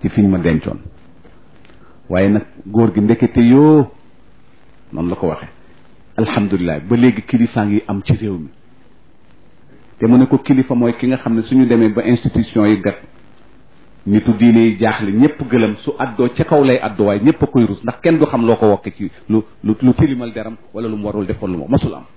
ci fiñ ma dencoon waaye nag góor gi ndekete yoo noonu la ko waxe alhamdulilah ba léegi kilifaa ngi am ci réew mi te mu ne ko kilifa mooy ki nga xam ne suñu demee ba institution yi gat nitu diine yi jaaxle ñëpp gëlëm su addoo ca kaw lay addoo waaye ñëpp a koy rus ndax kenn du xam loo ko wokke ci lu lu lu tilimal deram wala lu mu warul defoon lu ma masul am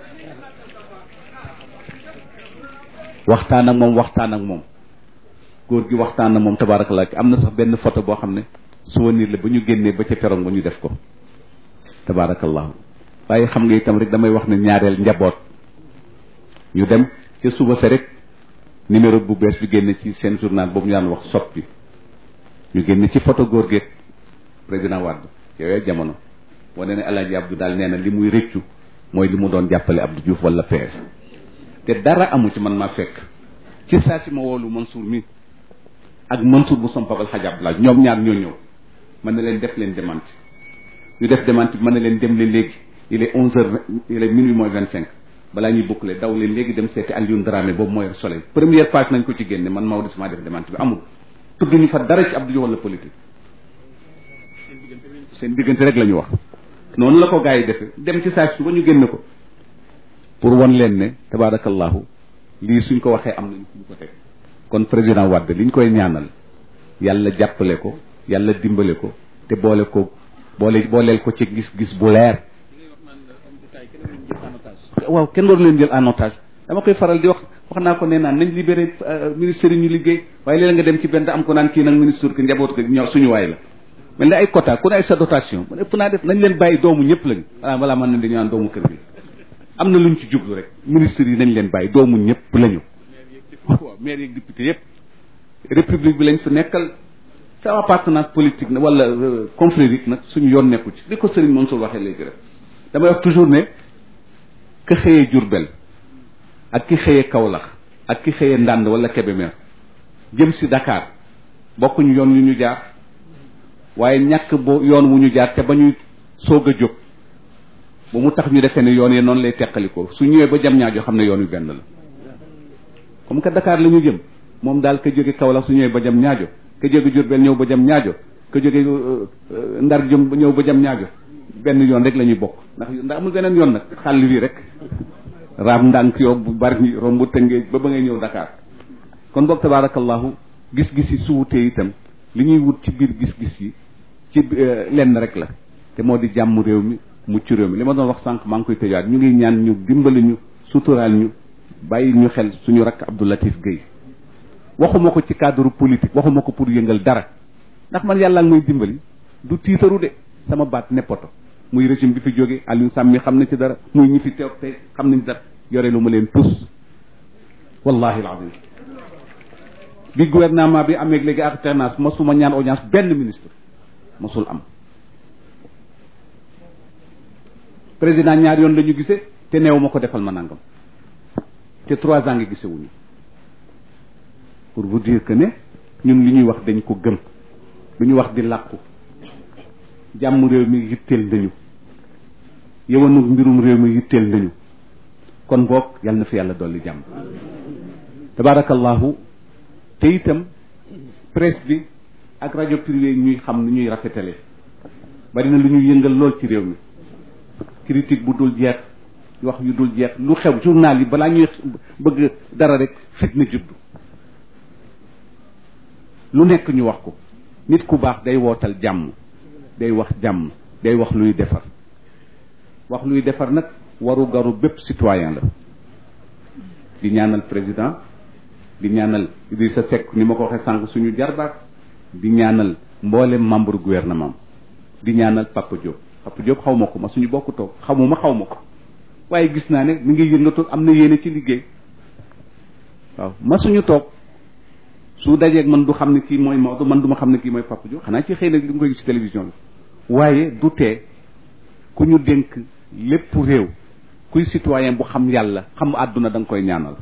waxtaan ak moom waxtaan ak moom góor gi waxtaan ak moom tabaarakallah am na sax benn photo boo xam ne souvenir la ba ñu génnee ba ca perong ba ñu def ko tabaarakallahu waaye xam nga itam rek damay wax ne ñaareel njaboot ñu dem ca suba sa rek numéro bu bees bi génne ci seen journal boobu ñu daan wax soppi ñu génne ci photo góor geeg président Wade yooyu jamono wane ne Alaaji Abdou daal nee na li muy rëccu mooy li mu doon jàppale Abdou Diouf wala PS te dara amu ci man maa fekk ci saa si ma woolu Mansour mi ak Mansour bu som Pabal Hadj Abdoulaye ñoom ñaar ñoo ñëw man ne leen def leen démenti ñu def démenti bi man ne leen dem leen léegi il est onze heures il est minuit moins vingt cinq balaa ñuy boucler daw leen léegi dem seeti Alioune Dramé boobu mooy soleil première page nañ ko ci génne man Maodo maa def démenti bi amul tudd ñu fa dara ci Abdou Diouf wala politique seen diggante rek la ñu wax noonu la ko gars yi defee dem ci saa si ba ñu génne ko pour won leen ne tabaarakallahu lii suñ ko waxee am nañu fu ñu ko teg kon président Wade liñ koy ñaanal yàlla jàppale ko yàlla dimbale ko te boole ko boole booleel ko ci gis-gis bu leer waaw kenn waru leen jël en otage dama koy faral di wax wax naa ko nee naan nañ libéré ministère yi ñu liggéey waaye léeg nga dem ci benn am ko naan kii nag ministre que njaboot ko ñor suñu waay la mel ne ay quota ku ne ay sa dotation man ëpp naa def nañ leen bàyyi doomu ñëpp lañu ah voilà man nañ dañu naan doomu kër gi am na luñ ci jublu rek ministre yi nañ leen bàyyi doomu ñëpp lañu waaw maire yeeg député yëpp république bi lañ fi nekkal sa appartenance politique na wala confrérique nag suñu yoon nekku ci li ko Serigne Mansour waxee léegi rek damay wax toujours ne ka xëyee Jurbel ak ki xëyee Kaolack ak ki xëyee Ndande wala Kébémer jëm si Dakar bokkuñu yoon yu ñu jaar waaye ñàkk bo yoon wu ñu jaar ca ba ñuy soog a jóg ba mu tax ñu defee ne yoon yi noonu lay teqalikoo su ñëwee ba jam ñaajo xam ne yoon wi benn la comme que Dakar la ñu jëm moom daal ka jóge Kaolack su ñëwee ba jam ñaajo ka jóge Jurbel ñëw ba jam ñaajo ka jóge Ndar jëm ñëw ba jam ñaajo benn yoon rek la ñuy bokk ndax ndax amul beneen yoon nag xàll wi rek raam ndànk yoo bu bari romb tëngee ba ba ngay ñëw Dakar kon boog tabaarakallahu gis-gis yi su wutee itam li ñuy wut ci biir gis-gis yi ci lenn rek la te moo di jàmm réew mi mucc réew mi li ma doon wax sànq maa ngi koy tëjaat ñu ngi ñaan ñu dimbali ñu suturaal ñu bàyyi ñu xel suñu rakk Abdou Latif Guèye waxuma ko ci cadre politique waxuma ko pour yëngal dara ndax man yàlla ngi may dimbali du tiitaru de sama baat neppoto muy régime bi fi jóge Aliou Sam mi xam na ci dara muy ñi fi teew tey xam nañ dara yore lu ma leen tus wallahi alazim bi gouvernement bi amee léegi alternance masuma ñaan audience benn ministre masul am président ñaar yoon la ñu gisee te neew ma ko defal ma nangam te trois ans ngi gisewuñu pour vous dire que ne ñun li ñuy wax dañ ko gëm lu ñu wax di làqu jàmm réew mi yitteel nañu yëwanu mbirum réew mi yitteel nañu kon boog yal na fi yàlla dolli jàmm tabarakallahu te itam presse bi ak rajo privé ñuy xam ni ñuy rafetale bari na lu ñuy yëngal lool ci réew mi critique bu dul jeex wax yu dul jeex lu xew journal yi balaa ñuy bëgg dara rek fitna juddu lu nekk ñu wax ko nit ku baax day wootal jàmm day wax jàmm day wax luy defar wax luy defar nag waru garu bépp citoyen la di ñaanal président di ñaanal Idrissa Seck ni ma ko waxee sànq suñu jarbaat di ñaanal mboolem membre gouvernement di ñaanal Papa Diop Papa Diop xaw ma ko ma suñu bokk toog xamuma xaw ma ko waaye gis naa ne mi ngi yëngatu am na yéene ci liggéey waaw ma suñu toog su dajeeg man du xam ne kii mooy Maodo man du ma xam ne kii mooy Papa Diop xanaa ci xëy na li nga koy gis ci télévision bi waaye du tee ku ñu dénk lépp réew kuy citoyen bu xam yàlla xam àdduna da nga koy ñaanal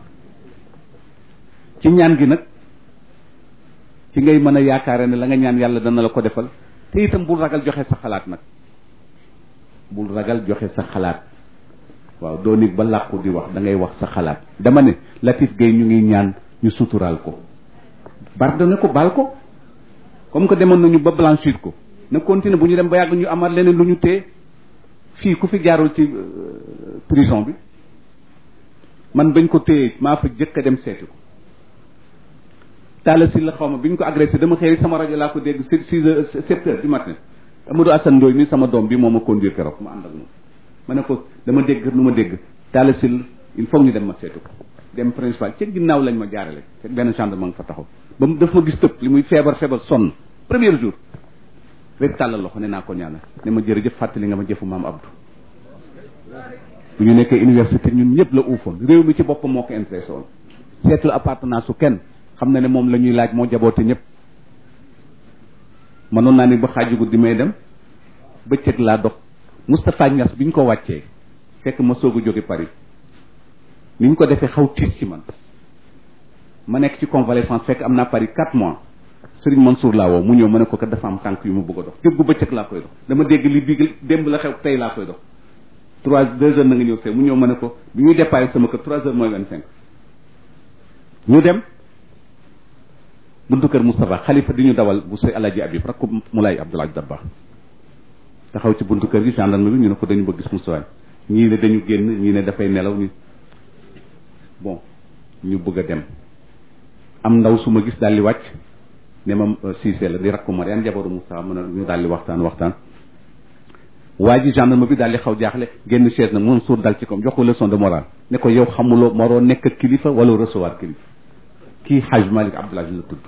ci ñaan gi nag ci ngay mën a yaakaare ne la nga ñaan yàlla dana la ko defal te itam bul ragal joxe sa xalaat nag bul ragal joxe sa xalaat waaw doo nit ba làqu di wax da ngay wax sa xalaat dama ne Latif Gueye ñu ngi ñaan ñu suturaal ko pardonné ko baal ko comme que demoon nañu ba blanchir ko na continuer bu ñu dem ba yàgg ñu amaat leneen lu ñu téye fii ku fi jaarul ci prison bi man bañ ko téye maa fa jëkk a dem seeti ko taala si la xaw ma bi ñu ko agressé dama xëy sama rajo laa ko dégg six six heures sept heures du matin Amadou Assane Ndoye mi sama doom bi moo ma conduire keroog ma ànd ak moom ma ne ko dama dégg lu ma dégg taala si il faut ñu dem ma seetu ko dem principal ca ginnaaw lañ ma jaarale fekk benn gendarme nga fa taxaw ba mu daf ma gis tëb li muy feebar feebar sonn premier jour rek tàllal loxo ne naa ko ñaanal ne ma jërëjëf fàttali nga ma jëfu maam Abdou bu ñu nekkee université ñun ñëpp la uufoon réew mi ci boppam moo ko intéressé woon seetul appartenance su kenn xam na ne moom la ñuy laaj moo jaboote ñëpp mënoon naa ni ba xaaju guddi may dem bëccëg laa dox Moustapha Niass bi ñu ko wàccee fekk ma soog a jóge Paris ni ñu ko defee xaw tiis ci man ma nekk ci convalescence fekk am naa Paris quatre mois Serigne Mansour laa woo mu ñëw ma ne ko kat dafa am tànk yu ma bëgg a dox déggu bëccëg laa koy dox dama dégg li bii démb la xew tey laa koy dox trois deux heures na nga ñëw see mu ñëw ma ne ko bi ñuy déparé sama kër trois heures mooy vingt cinq ñu dem buntu kër Moustapha xalifa di ñu dawal bu say alaji Abib rakku Moulay Abdoulaye Dabba taxaw ci buntu kër gi gendarme bi ñu ne ko dañu bëgg gis Moustapha ñii ne dañu génn ñii ne dafay nelaw ñu bon ñu bëgg a dem am ndaw su ma gis daal di wàcc ne ma Cissé la di rakku Mariane jabaru Moustapha mën a ñu daal di waxtaan waxtaan waa ji gendarme bi daal di xaw jaaxle génn chaise na mun suur dal ci kom jox ko leçon de morale ne ko yow xamuloo maroo nekk kilifa wala recevoir kilifa kii Haj Malik Abdoul Aziz la tudd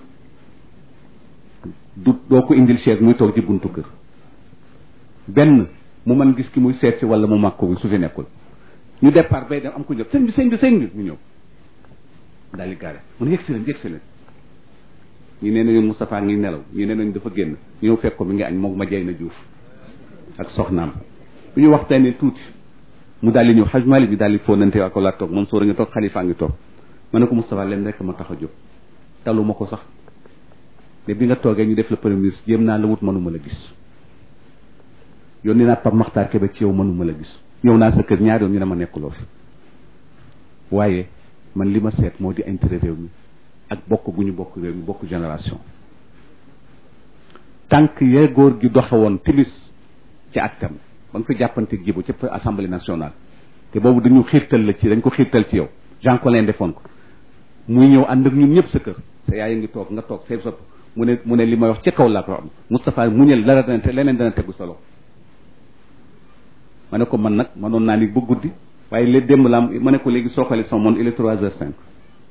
du doo ko indil chaise muy toog ci buntu kër benn mu mën gis ki muy seet si wala mu màg ko bi su fi nekkul ñu départ bay dem am ko jot sëñ bi sëñ bi sëñ bi mu ñëw daal di gaare mun yegg si leen yegg si leen ñi nee nañu Moustapha ngi nelaw ñi nee nañu dafa génn ñëw fekk ko mi ngi añ moom ma jay na juuf ak soxnaam bu ñu waxtaanee tuuti mu daal di ñëw xaj mali bi daal di fóonante ak ko laa toog moom sóora ngi toog xalifa ngi toog ma ne ko Moustapha leen rek ma tax a jóg talu ma ko sax te bi nga toogee ñu def la premier ministre jéem naa la wut mënuma la gis yónni naa Pape Makhtar Kébé ci yow mënuma la gis ñëw naa sa kër ñaari yoon ñu ne ma nekkuloo fi waaye man li ma seet moo di intérêt réew mi ak bokk gu ñu bokk réew mi bokk génération tànk yee góor gi doxe woon timis ci actam ba nga fi jàppante jibu ci assemblée nationale te boobu dañu xiirtal la ci dañ ko xiirtal ci yow Jean Collin defoon ko muy ñëw ànd ak ñun ñëpp sa kër sa yaay a ngi toog nga toog say sopp mu ne mu ne li may wax ci kaw laa ko am Moustapha muñal dara dana te leneen dana tegu solo ma ne ko man nag manoon naa ni ba guddi waaye léegi démb la am ma ne ko léegi soo xoolee sama monde il est trois heures cinq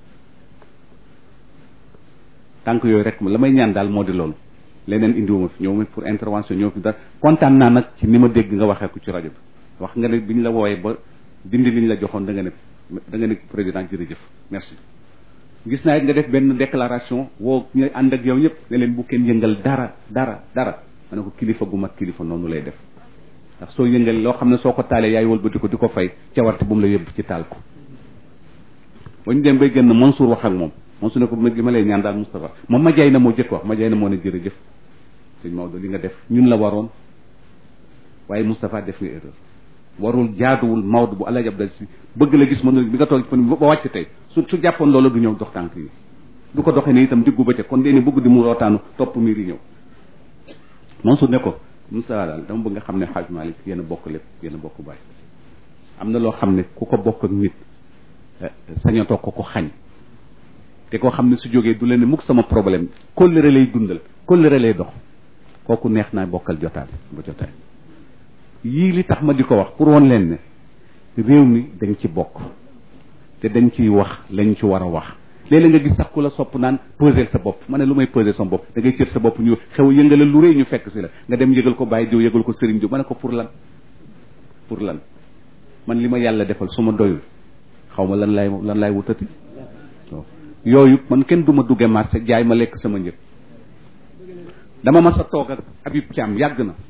tànk yooyu rek la may ñaan daal moo di loolu leneen indiwuma fi ñëw ma pour intervention ñëw fi dara kontaan naa nag ci ni ma dégg nga waxee ko ci rajo bi wax nga ne bi ñu la wooyee ba dindi li ñu la joxoon da nga ne da nga ne président jërëjëf merci gis naa it nga def benn déclaration woo ñu ànd ak yow ñëpp ne leen bu kenn yëngal dara dara dara ma ne ko kilifa gu mat kilifa noonu lay def ndax soo yëngal loo xam ne soo ko taalee yaay wëlbati ko di ko fay cawarte bu mu la yóbbu ci taal ko ba ñu dem bay gën Mansour wax ak moom Mansour ne ko ma ma lay ñaan daal Moustapha moom ma jaay na moo jëkk wax ma jaay na moo ne jërëjëf sëñ Maodo li nga def ñun la waroon waaye Moustapha def nga erreur warul jaaduwul Maodo bu Alaaji Abdal si bëgg la gis mën bi nga toog ci ba wàcc tey su su jàppoon loolu du ñëw dox tànk yi du ko doxee ne itam diggu bëccëg kon dee ni bëgg di mu rootaanu topp miir yi ñëw Mansour ne ko Moustapha daal dama bëgg nga xam ne Hadj Malick yéen a bokk lépp yéen a bokk baay am na loo xam ne ku ko bokk ak nit sañatoo ko ko xañ te koo xam ne su jógee du leen ne mukk sama problème kóllëre lay dundal kóllëre lay dox kooku neex naa bokkal jotaay ba jotaay yii li tax ma di ko wax pour woon leen ne réew mi dañ ci bokk te dañ ciy wax lañ ci war a wax léeg-léeg nga gis sax ku la sopp naan peser sa bopp ma ne lu may peser sa bopp da ngay cër sa bopp ñu xew yëngala lu rëy ñu fekk si la nga dem yëgal ko bàyyi diw yëgal ko sëriñ diw ma ne ko pour lan pour lan man li ma yàlla defal su ma doyul xaw ma lan lay lan laay wutati yooyu man kenn du ma dugge marché jaay ma lekk sama njëg dama mas a toog ak Habib Thiam yàgg na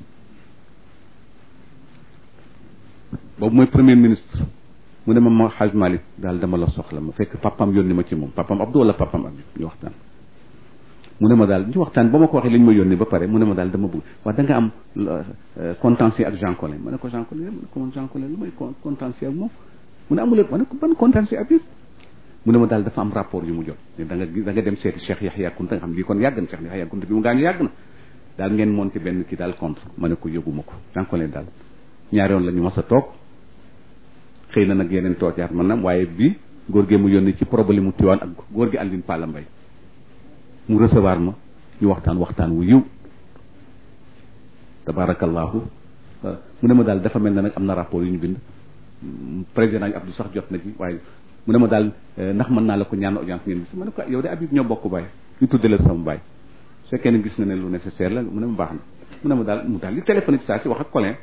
boobu mooy premier ministre mu ne ma ma Hadj Malick daal dama la soxla ma fekk papam yónni ma ci moom papam Abdou wala papam Habib ñu waxtaan mu ne ma daal ñu waxtaan ba ma ko waxee li ñu ma yónni ba pare mu ne ma daal dama bëgg wax da nga am contentieux ak Jean Collin ma ne ko Jean Collin ma ne ko man Jean Collin lu may contentieux ak moom mu ne amul ma ne ko ban contentieux Habib mu ne ma daal dafa am rapport yu mu jot ne da nga da nga dem seeti Cheikh Yahya Kunta nga xam lii kon yàgg na Cheikh Yahya Kunta bi mu gaañu yàgg na daal ngeen monté benn kii daal contre ma ne ko yóbbu ko jànko leen daal ñaari yoon la ñu mas a toog xëy na nag yeneen toog yaat man na waaye bi góor gi mu yónni ci problème mu Tiwaan ak góor gi Alioune Palla Mbaye mu recevoir ma ñu waxtaan waxtaan wu yiw tabarakallahu mu ne ma daal dafa mel ne nag am na rapport yu ñu bind président yi Abdou sax jot na ci waaye mu ne ma daal ndax mën naa la ko ñaan audience ngeen gis ma ne ko yow de Habib ñoo bokk baay ñu tudde la sama baay su fekkee ne gis nga ne lu nécessaire la mu ne ma baax na mu ne ma daal mu daal li téléphoné ci saa si wax ak Colin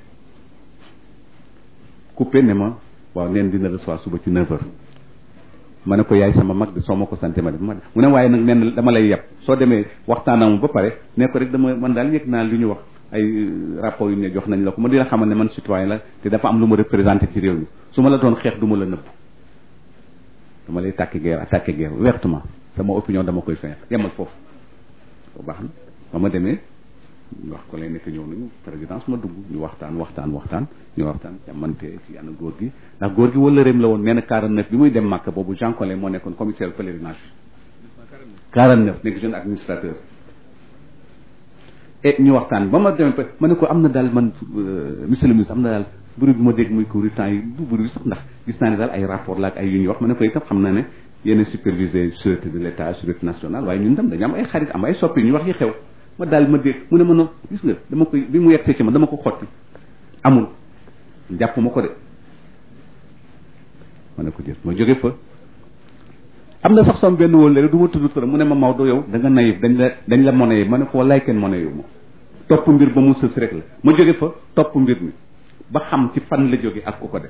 coupé ne ma waaw neen dina recevoir suba ci 9 heures ma ne ko yaay sama mag de soo ma ko santé ma def ma mu ne waaye nag nen dama lay yeb soo demee waxtaanam ba pare ne ko rek dama man daal yëg naa li ñu wax ay rapport yu ne jox nañ la ko ma dina xamal ne man citoyen la te dafa am lu ma représenté ci réew mi su ma la doon xeex du ma la nëbb dama lay tàkki guerre attaqué guerre ouvertement sama opinion dama koy feex yemal foofu bu baax na ba ma demee ñu wax ko lay nekk ñëw nañu présidence ma dugg ñu waxtaan waxtaan waxtaan ñu waxtaan jamante ci ana góor gi ndax góor gi wala réem la woon nee na 49 bi muy dem Màkka boobu Jean Collin moo nekkoon commissaire pèlerinage 49 nekk jeune administrateur et ñu waxtaan ba ma demee ma ne ko am na daal man monsieur le ministre am na daal bruit bi ma dégg muy couru temps yi du bruit sax ndax gis naa ne daal ay rapport la ak ay yu ñuy wax ma ne ko itam xam naa ne yéen a supervisé sûreté de l' état sûreté nationale waaye ñun tam dañu am ay xarit am ay soppi ñu wax yi xew ma daal ma dégg mu ne ma no gis nga dama koy bi mu yegsee ci ma dama ko xotti amul jàpp ma ko de ma ne ko jël ma jóge fa am na sax sama benn wóol rek du ma tudd turam mu ne ma Maodo yow da nga nayif dañ la dañ la monnaie ma ne ko wallaay kenn monnaie yow ma topp mbir ba mu sës rek la ma jóge fa topp mbir mi ba xam ci fan la jóge ak ku ko def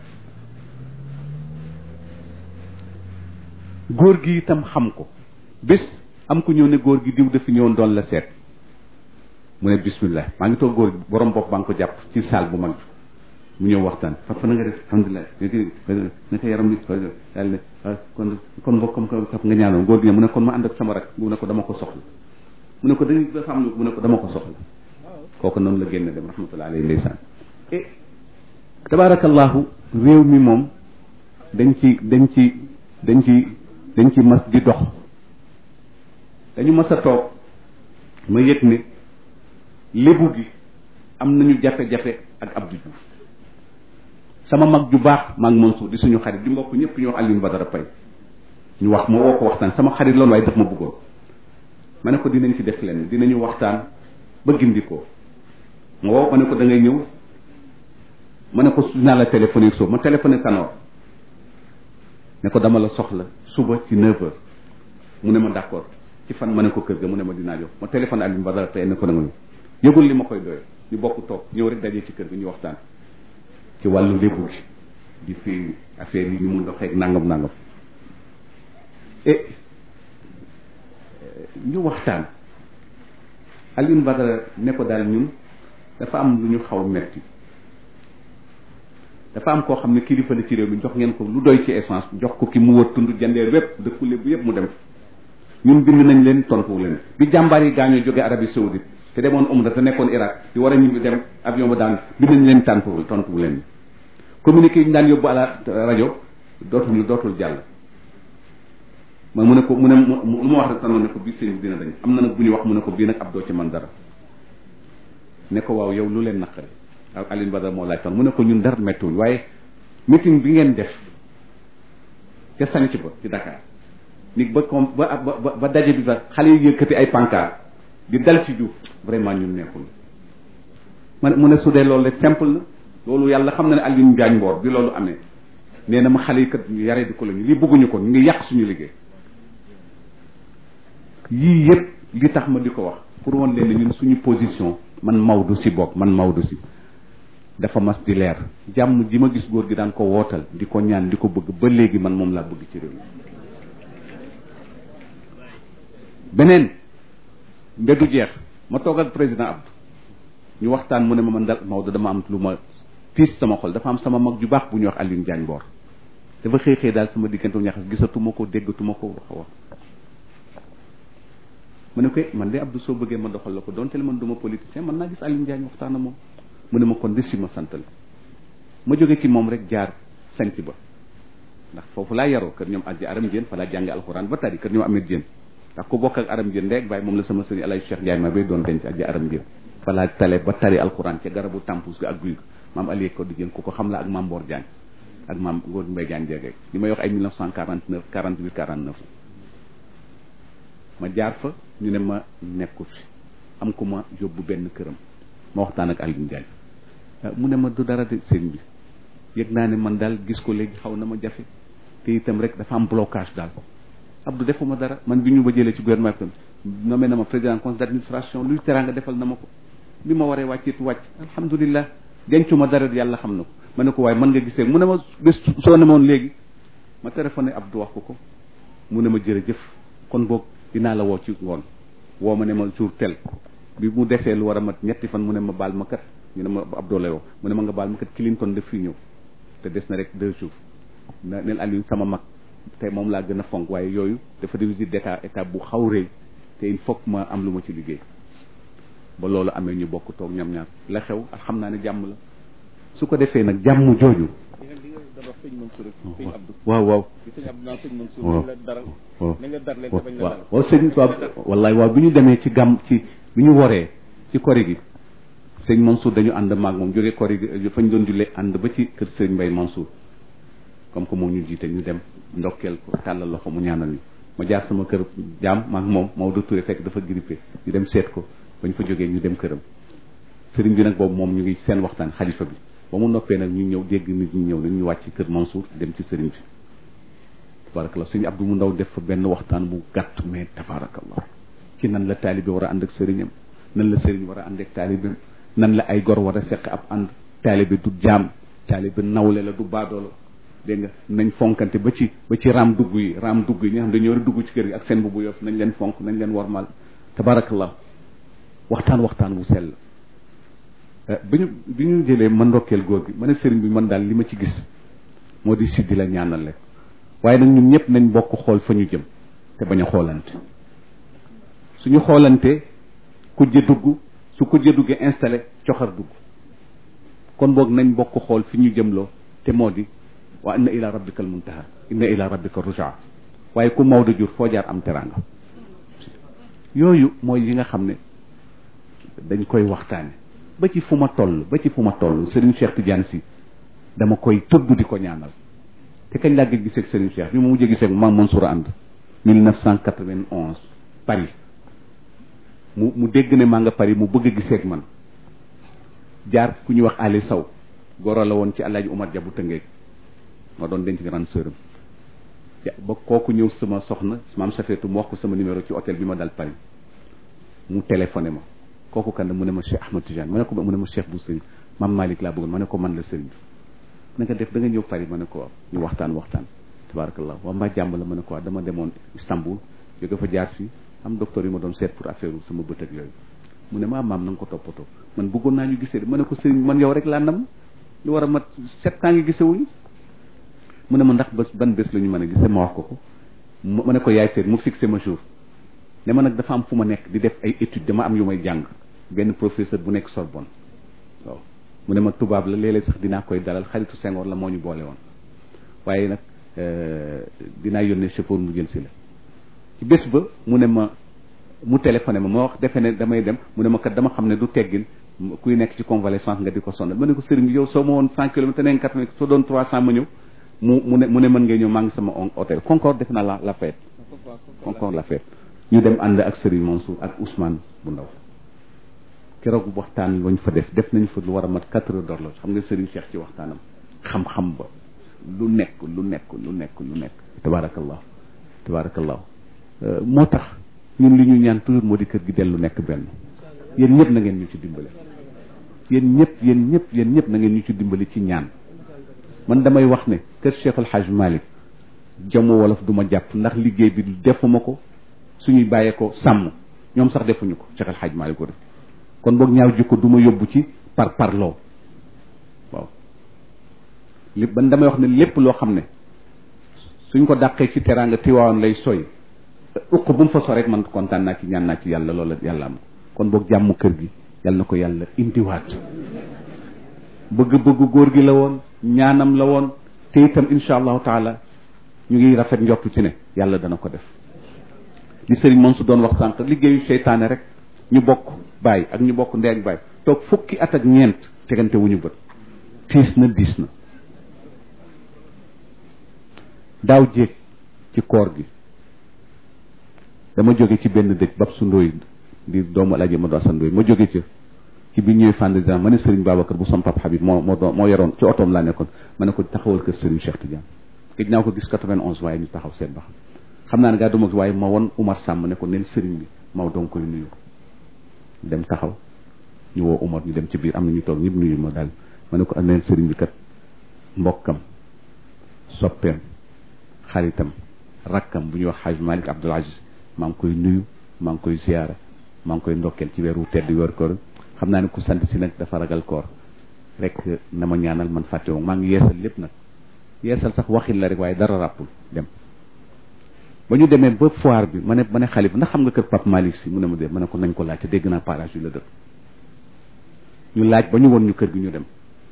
góor gi itam xam ko bés am ku ñëw ne góor gi diw dafi ñëwoon doon la seet mu ne bismillah maa ngi toog góor gi borom bopp baa ngi ko jàpp ci saal bu mag mu ñëw waxtaan fa fa na nga def alhamdulilah naka yaram bi daal ne kon kon mbokk comme kap nga ñaanoon góor gi ne mu ne kon ma ànd ak sama rak mu ne ko dama ko soxla mu ne ko dañuy dafa am mu ne ko dama ko soxla kooku noonu la génn dem rahmatullah alayhi ndeysaan e tabarakallahu réew mi moom dañ ci dañ ci dañ ci dañ ci mas di dox dañu mas a toog ma yëg ne lébu gi am nañu jafe-jafe ak Abdou Diouf sama mag ju baax maa ngi Mansour di suñu xarit di mbokk ñëpp ñu wax Alioune Badara Paye ñu wax ma woo ko waxtaan sama xarit loolu waaye daf ma bëggoon ma ne ko dinañ ci def leen dinañu waxtaan ba gindikoo ma woo ma ne ko da ngay ñëw ma ne ko naa la téléphoné soo ma téléphoné Tanor ne ko dama la soxla suba ci 9 heures mu ne ma d' accord ci fan ma ne ko kër ga mu ne ma dinaa jox ma téléphone Alioune Badara Paye ne ko da nga ñëw yëgul li ma koy doye ñu bokk toog ñëw rek dajee ci kër gi ñu waxtaan ci wàllu lébu gi di fi affaire yi ñu mun doxeeg nangam nangam et ñu waxtaan Alioune Badara ne ko daal ñun dafa am lu ñu xaw metti dafa am koo xam ne kilifa la ci réew mi jox ngeen ko lu doy ci essence jox ko ki mu wër tund jandee wépp dëkku lébu yépp mu dem ñun bind nañ leen tontu leen bi jàmbaar yi gaañoo jóge Arabie Saoudite te demoon umra te nekkoon Irak di war a ñibbi dem avion ba daan bind nañ leen tàntuwul tontu leen communiqué yi ñu daan yóbbu à la rajo dootul dootul jàll ma mu ne ko mu ne lu ma wax rek tanoon ne ko bii sëñ dina dañ am na nag bu ñu wax mu ne ko bii nag ab doo ci man dara ne ko waaw yow lu leen naqari ak Alioune Badara moo laaj ton mu ne ko ñun dara méttiwuñ waaye meeting bi ngeen def ca sanc ba ci Dakar ni ba com ba ba ba daje bi ba xale yi yëkkati ay pancarte di dal ci Diouf vraiment ñun nekkul ma ne mu ne su dee loolu rek simple na loolu yàlla xam na ne Alioune Diagne Mboor bi loolu amee nee na ma xale yi kat yaree di ko la ñu lii bëgguñu ko ñu ngi yàq suñu liggéey yii yëpp li tax ma di ko wax pour woon leen ñun suñu position man Maodo si bokk man Maodo si dafa mas di leer jàmm ji ma gis góor gi daan ko wootal di ko ñaan di ko bëgg ba léegi man moom laa bëgg ci réew mi beneen mbeddu jeex ma toog ak président Abdou ñu waxtaan mu ne ma man dal Maodo dama am lu ma tiis sama xol dafa am sama mag ju baax bu ñuy wax Alioune Diagne Mboor dafa xëy xëy daal sama diggante ñaxas gisatuma ko déggatuma ko wax wax ma ne ko man de Abdou soo bëggee ma doxal la ko donte le man duma politicien man naa gis Alioune Diagne waxtaan na moom mu ne ma kon des si ma santal ma jóge ci moom rek jaar sanc ba ndax foofu laa yaroo kër ñoom aji aram jeen fa laa jànge alxuraan ba tari kër ñoom amet jeen ndax ku bokk ak aram jeen ndeeg bàyyi moom la sama sëriñ alay Cheikh Ndiaye ma bay doon denc aji aram jeen fa laa tale ba tari alxuraan ca garabu tampus ga ak guy ga maam Aliou ko di jeen ku ko xam la ak maam Mboor Diagne ak maam Ngor Mbaye Diagne jegeeg li may wax ay 1949 48 49 ma jaar fa ñu ne ma nekku fi am ku ma yóbbu benn këram ma waxtaan ak Aliou Ndiaye mu ne ma du dara de sëriñ bi yëg naa ne man daal gis ko léegi xaw na ma jafe te itam rek dafa am blocage daal Abdou defuma dara man bi ñu ba jëlee ci gouvernement bi nommé na ma président conseil d'administration luy teraanga defal na ma ko bi ma waree wàcceetu wàcc alhamdulilah dencuma dara yàlla xam na ko ma ne ko waaye mën nga gisee mu ne ma bés soo ne moon léegi ma téléphoné Abdou wax ko ko mu ne ma jërëjëf kon boog dinaa la woo ci ngoon woo ma ne ma jour tel bi mu desee lu war a mat ñetti fan mu ne ma baal ma kat ñu ne ma Abdou la woo mu ne ma nga baal ma kat Clinton daf fii ñëw te des na rek deux jours na neel Aliou sama mag te moom laa gën a fonk waaye yooyu dafa di visite d'état état bu xaw rëy te il faut que ma am lu ma ci liggéey ba loolu amee ñu bokk toog ñam ñaar la xew ak xam naa ne jàmm la su ko defee nag jàmm jooju waaw waaw waaw waaw waaw sëñ waaw wallaay waaw bi ñu demee ci gàmm ci bi ñu woree ci kori gi sëñ Mansour dañu ànd maag moom jógee kori gi fañ doon jullee ànd ba ci kër sëñ Mbay Mansour comme que moo ñu jiite ñu dem ndokkeel ko tàllal loxo mu ñaanal ñu ma jaar sama kër jaam maag moom Maodo Touré fekk dafa grippé ñu dem seet ko bañ fa jógee ñu dem këram sëriñ bi nag boobu moom ñu ngi seen waxtaan xalifa bi ba mu noppee nag ñu ñëw dégg nit ñi ñëw nañ ñu wàcc kër Mansour dem ci sëriñ bi tabarakallah sëñ Abdou mu ndaw def fa benn waxtaan bu gàtt mais tabarakallah ci nan la taalibe war a ànd ak sëriñam nan la sëriñ war a ànd ak taalibeem nan la ay gor war a seq ab ànd taalibe du jaam taalibe nawle la du baadoolo dégg nga nañ fonkante ba ci ba ci raam dugg yi raam dugg yi ñi nga xam dañoo war a dugg ci kër gi ak seen bu bu yof nañ leen fonk nañ leen warmal tabarakallah waxtaan waxtaan wu sell bi ñu bi ñu jëlee ma ndokkeel góor gi ma ne sëriñ bi man daal li ma ci gis moo di siddi la ñaanal rek waaye nag ñun ñëpp nañ bokk xool fa ñu jëm te bañ a xoolante suñu xoolante kujje dugg su kujje duggee installé coxar dugg kon boog nañ bokk xool fi ñu jëmloo te moo di wa inna ila rabbika al muntaha inna ila rabbika rujaa waaye ku Maodo jur foo jaar am teraanga yooyu mooy yi nga xam ne dañ koy waxtaane ba ci fu ma toll ba ci fu ma toll Serigne Cheikh Tidiane si dama koy tudd di ko ñaanal te kañ laa gëj gisee ak Serigne Cheikh bi ma mujjee gisee ak Maam Mansour ànd 1991 Paris mu mu dégg ne maa nga Paris mu bëgg a gisee ak man jaar ku ñuy wax Ali Sow goro la woon ci Alaaji Umar Jabu Tëngeeg ma doon denc grande sœur ba kooku ñëw sama soxna maam Safeetu mu wax ko sama numéro ci hôtel bi ma dal Paris mu téléphoné ma kooku kan la mu ne ma Cheikh Ahmad Tidiane ma ne ko mu ne ma Cheikh bu sëriñ maam Malick laa bëggoon ma ne ko man la sëriñ bi na nga def da nga ñëw Paris ma ne ko waaw ñu waxtaan waxtaan tabarakallah waa mbaa jàmm la ma ne ko waaw dama demoon Istanbul jóge fa jaar fii am docteur yi ma doon seet pour affaire sama bët ak yooyu mu ne ma maam na nga ko toppatoo man bëggoon naa ñu gisee ma ne ko sëriñ man yow rek laa nam lu war a mat sept ans ngi gisewuñu mu ne ma ndax bés ban bés la ñu mën a gisee ma wax ko ko ma ne ko yaay seet mu fixé ma jour ne ma nag dafa am fu ma nekk di def ay études dama am yu may jàng benn professeur bu nekk Sorbonne waaw mu ne ma tubaab la léeg-léeg sax dinaa koy dalal xaritu Senghor la moo ñu boole woon waaye nag dinaa yónnee chauffeur mu jël si la ci bés ba mu ne ma mu téléphoné ma ma wax defe ne damay dem mu ne ma kat dama xam ne du teggin kuy nekk ci convalescence nga di ko sonal ma ne ko sëriñ bi yow soo ma woon cent kilomètres te neen quatre soo doon trois cent ma ñëw mu mu ne mu ne mën ngay ñëw maa ngi sama hôtel Concorde def naa la la fête Concorde la fête ñu dem ànd ak Serigne Mansour ak Ousmane bu ndaw keroog waxtaan lañ fa def def nañ fa lu war a mat quatre heures d'horloge xam nga Serigne Cheikh ci waxtaanam xam-xam ba lu nekk lu nekk lu nekk lu nekk tabarakallah tabarakallah moo tax ñun li ñu ñaan toujours moo di kër gi dellu nekk benn yéen ñëpp na ngeen ñu ci dimbale yéen ñëpp yéen ñëpp yéen ñëpp na ngeen ñu ci dimbali ci ñaan man damay wax ne kër Cheikh El Hadj Malick jamu wolof du ma jàpp ndax liggéey bi defuma ko suñuy bàyyee ko sàmm ñoom sax defuñu ko Cheikh El Hadj Malick ko def kon boog ñaaw jikko du ma yóbbu ci par parloo waaw li ban damay wax ne lépp loo xam ne suñ ko dàqee ci teraanga tiwaawoon lay soy uq bu mu fa so rek man kontaan naa ci ñaan naa ci yàlla loola yàlla am kon boog jàmm kër gi yàlla na ko yàlla indiwaat bëgg bëgg góor gi la woon ñaanam la woon te itam insha allahu taala ñu ngi rafet njortu ci ne yàlla dana ko def li sëriñ moom su doon wax sànq liggéeyu seytaane rek ñu bokk bàyyi ak ñu bokk ndey ak bàyyi toog fukki at ak ñeent tegante wu ñu bët tiis na diis na daaw jéeg ci koor gi dama jóge ci benn dëj bab su ndóoy di doomu alaji ma do sa ndóoy ma jóge ca ci bi ñëwee fànn dina ma ne Serigne Babacar bu som pap Habib moo moo doon moo yoroon ci otoom laa nekkoon ma ne ko taxawal kër Serigne Cheikh Tidiane gëj naa ko gis 91 waaye ñu taxaw seet ba xam xam naa ne gaa duma waaye ma won Umar Sàmm ne ko neen Serigne bi maw doon koy nuyu dem taxaw ñu woo Umar ñu dem ci biir am na ñu toog ñëpp nuyu ma daal ma ne ko neen Serigne bi kat mbokkam soppeem xaritam rakkam bu ñuy wax Xaaj Malik Abdoul Aziz maa ngi koy nuyu maa ngi koy ziyaara maa ngi koy ndokkeel ci weeru tedd weer koor xam naa ne ku sant si nag dafa ragal koor rek na ma ñaanal man fàtte woon maa ngi yeesal lépp nag yeesal sax waxin la rek waaye dara ràppul dem ba ñu demee ba foire bi ma ne ma ne xalifa ndax xam nga kër Pape Malick si mu ne ma dee ma ne ko nañ ko laaj te dégg naa parage yu la dëkk ñu laaj ba ñu won ñu kër gi ñu dem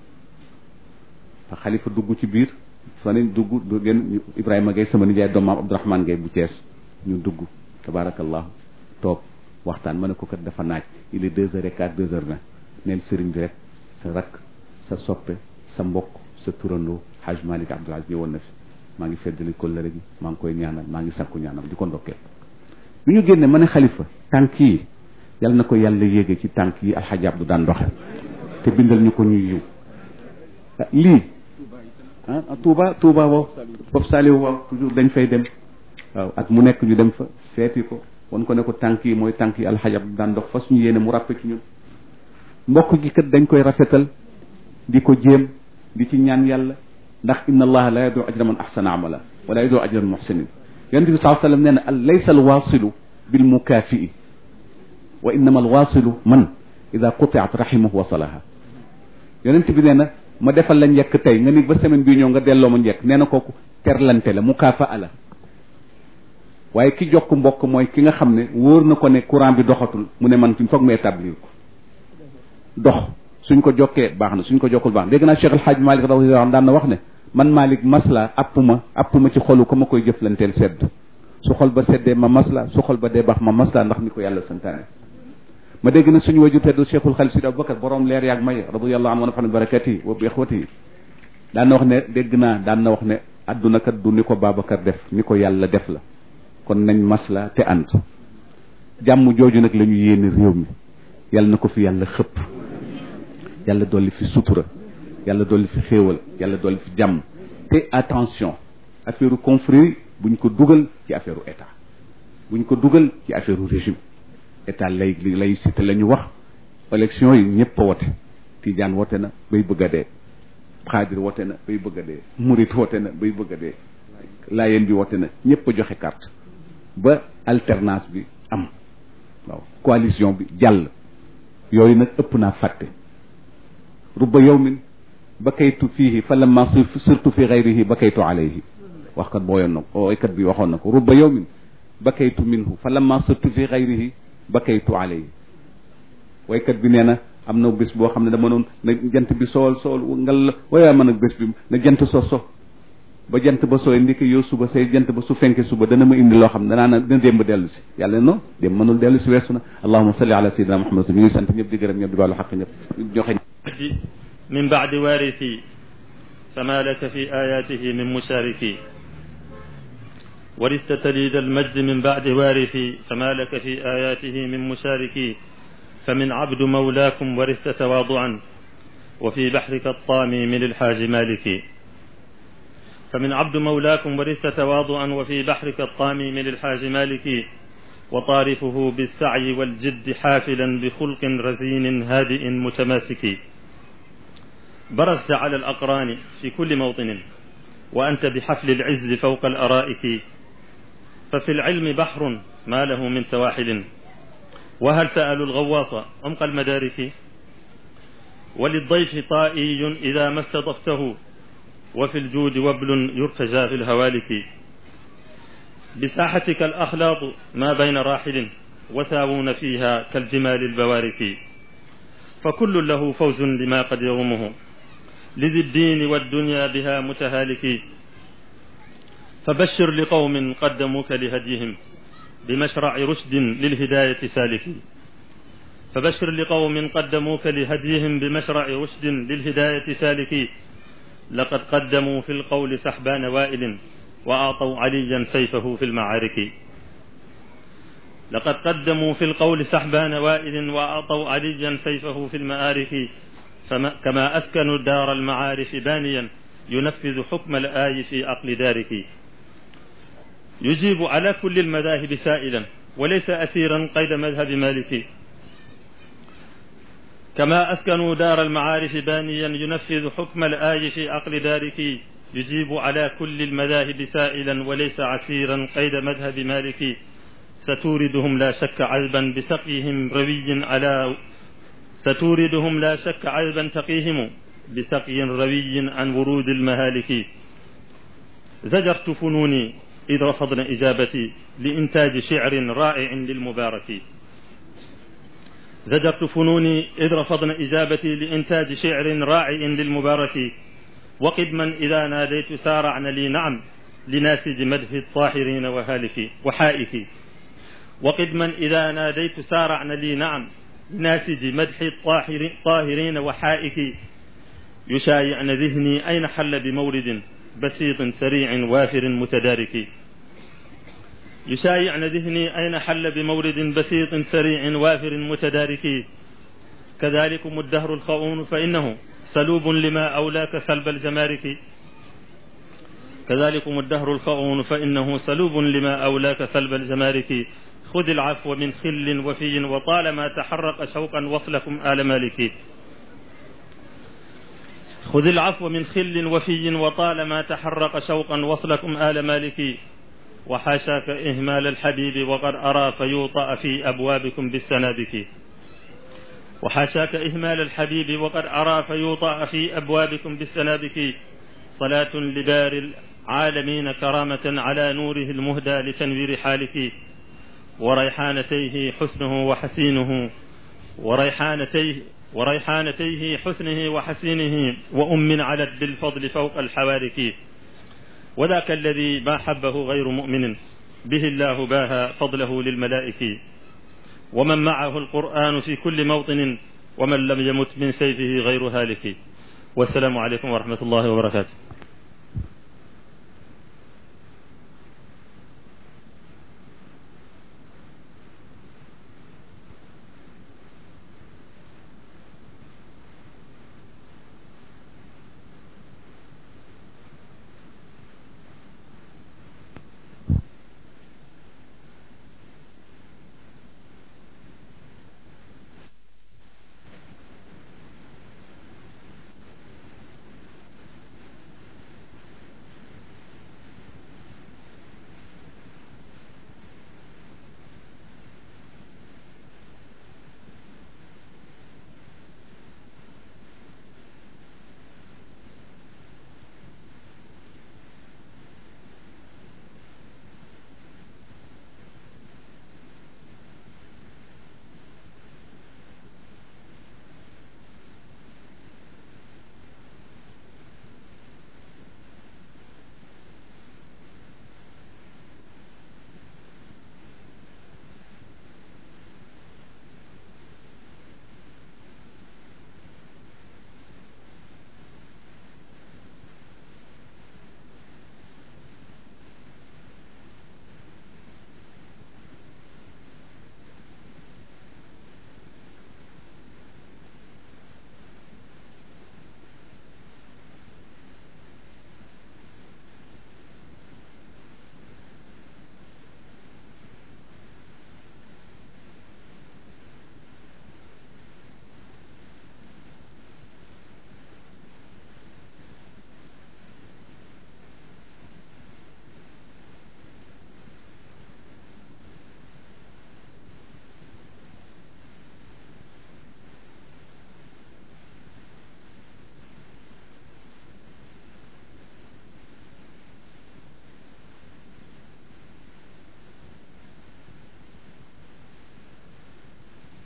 fa xalifa dugg ci biir fa ne dugg du ngeen Ibrahima Gueye sama nijaay doom maam Abdourahmane Gueye bu Thiès ñu dugg tabaarakallahu toog waxtaan ma ne ko kat dafa naaj il est deux heures et quart deux heures vingt neen sëriñ bi rek sa rakk sa soppe sa mbokk sa turandoo Haj Malik Abdoul Aziz ñëwoon na fi maa ngi feddali kóllëre gi maa ngi koy ñaanal maa ngi sakku ñaanal di ko ndokkeel bi ñu génne ma ne xalifa tànk yi yal na ko yàlla yéege ci tànk yi alxaji Abdu daan doxe te bindal ñu ko ñuy yiw lii ah Touba Touba wow Bob Saliou waaw toujours dañ fay dem waaw at mu nekk ñu dem fa seeti ko wan ko ne ko tànk yi mooy tànk yi alxaji Abdu daan dox fa suñu yéene mu ràppe ci ñun mbokk gi kat dañ koy rafetal di ko jéem di ci ñaan yàlla ndax inna allaha la yadu ajra man ahsana amala wala yadu ajra al muhsinin yonente bi saa sallam nee na al laysa al wasilu bil mukafii wa innama al wasilu man ida qutiat rahimahu wasalaha yonente bi nee na ma defal la njëkk tey nga ni ba semaine bii ñëw nga delloo ma njëkk nee na kooku terlante la mukaafa la waaye ki jokk mbokk mooy ki nga xam ne wóor na ko ne courant bi doxatul mu ne man fi foog mu établir ko dox suñ ko jokkee baax na suñ ko jokkul baax na dégg naa Cheikh El Hadj Malick radiyallahu anhu daan na wax ne man Malick masla app ma app ma ci xolu ko ma koy jëflanteel sedd su xol ba seddee ma masla su xol ba dee baax ma masla ndax ni ko yàlla santaane ma dégg na suñu waju teddu Cheikhul Khalid Sidi Aboubacar borom leer yaag may radiyallahu anhu wa nafa'ana barakati wa bi ikhwati daan na wax ne dégg naa daan na wax ne adduna kat du ni ko Babacar def ni ko yàlla def la kon nañ masla te ànd jàmm jooju nag la ñu yéene réew mi yàlla na ko fi yàlla xëpp yàlla dolli fi sutura yàlla dolli fi xéewal yàlla dolli fi jàmm te attention affaire confrérie buñ ko dugal ci affaire état buñ ko dugal ci affaire régime état lay laïcité la ñu wax élection yi ñëpp a wote Tijaan wote na bay bëgg a dee xaadir wote na bay bëgg a dee murit wote na bay bëgg a dee laayeen bi wote na ñëpp a joxe carte ba alternance bi am waaw coalition bi jàll yooyu nag ëpp naa fàtte rubba yawmin bakaytu fiihi fa lamma sirtu fi gayrihi bakaytu alayhi waxkat booyoon na ko oykat bi waxoon na ko rubba yawmin bakaytu minhu fa lamma sirtu fi gayrihi bakaytu alayhi waykat bi nee na am na bés boo xam ne dama noon na jant bi sool sool ngal la waaye man nag bés bi na jant so so ba jant ba sooy ndiki yow suba say jant ba su fenke suba dana ma indi loo xam ne danaa na dina démb dellu si yàlla non démb mënul dellu si weesu na allahuma salli ala sayyidina muhammad mi ngi sant ñëpp di gërëm ñëpp di baalu xaq ñëpp joxe من بعد وارثي فما لك في آياته من مشاركي ورثت تليد المجد من بعد وارثي فما لك في آياته من مشاركي فمن عبد مولاكم ورثت تواضعا وفي بحرك الطامي من الحاج مالكي فمن عبد مولاكم ورثت تواضعا وفي بحرك الطامي من الحاج مالكي وطارفه بالسعي والجد حافلا بخلق رزين هادئ متماسك برزت على الأقران في كل موطن وأنت بحفل العز فوق الأرائك ففي العلم بحر ما له من سواحل وهل سألوا الغواص عمق المدارك وللضيف طائي إذا ما استضفته وفي الجود وبل يرتجى في الهوالك بساحتك الأخلاط ما بين راحل وثاوون فيها كالجمال البوارك فكل له فوز لما قد يغمه لذي الدين والدنيا بها متهالك فبشر لقوم قدموك لهديهم بمشرع رشد للهداية سالكين فبشر لقوم قدموك لهديهم بمشرع رشد للهداية سالكين لقد قدموا في القول سحبان وائل وأعطوا عليا سيفه في المعارك لقد قدموا في القول سحبان وائل وأعطوا عليا سيفه في المآرك فما كما أسكنوا دار المعارف بانيا ينفذ حكم الآي في عقل دارك يجيب على كل المذاهب سائلا وليس أسيرا قيد مذهب مالك كما أسكنوا دار المعارف بانيا ينفذ حكم الآي في عقل دارك يجيب على كل المذاهب سائلا وليس عسيرا قيد مذهب مالك ستوردهم لا شك عذبا بسقيهم روي على ستوردهم لا شك عذبا تقيهم بسقي روي عن ورود المهالك زجرت فنوني إذ رفضن إجابتي لإنتاج شعر رائع للمبارك زجرت فنوني إذ رفضن إجابتي لإنتاج شعر رائع للمبارك وقدما إذا ناديت سارعن لي نعم لناسج مدح الطاهرين وهالك وحائك وقدما إذا ناديت سارعن لي نعم لناسج مدح الطاهرين وحائك يشايعن ذهني أين حل بمورد بسيط سريع وافر متدارك يشايعن ذهني أين حل بمورد بسيط سريع وافر متدارك كذلكم الدهر الخؤون فإنه سلوب لما أولاك سلب الجمارك كذلكم الدهر الخؤون فإنه سلوب لما أولاك سلب الجمارك خذ العفو من خل وفي وطالما تحرق شوقا وصلكم آل مالك خذ العفو من خل وفي وطالما تحرق شوقا وصلكم آل مالك وحاشاك إهمال الحبيب وقد أرى فيوطأ في أبوابكم بالسنابك وحاشاك إهمال الحبيب وقد أرى فيوطأ في أبوابكم بالسنابك صلاة لبار العالمين كرامة على نوره المهدى لتنوير حالك وريحانتيه حسنه وحسينه وريحانتيه وريحانتيه حسنه وحسينه وأم علت بالفضل فوق الحوارك وذاك الذي ما حبه غير مؤمن به الله باها فضله للملائك ومن معه القرآن في كل موطن ومن لم يمت من سيفه غير هالك والسلام عليكم ورحمة الله وبركاته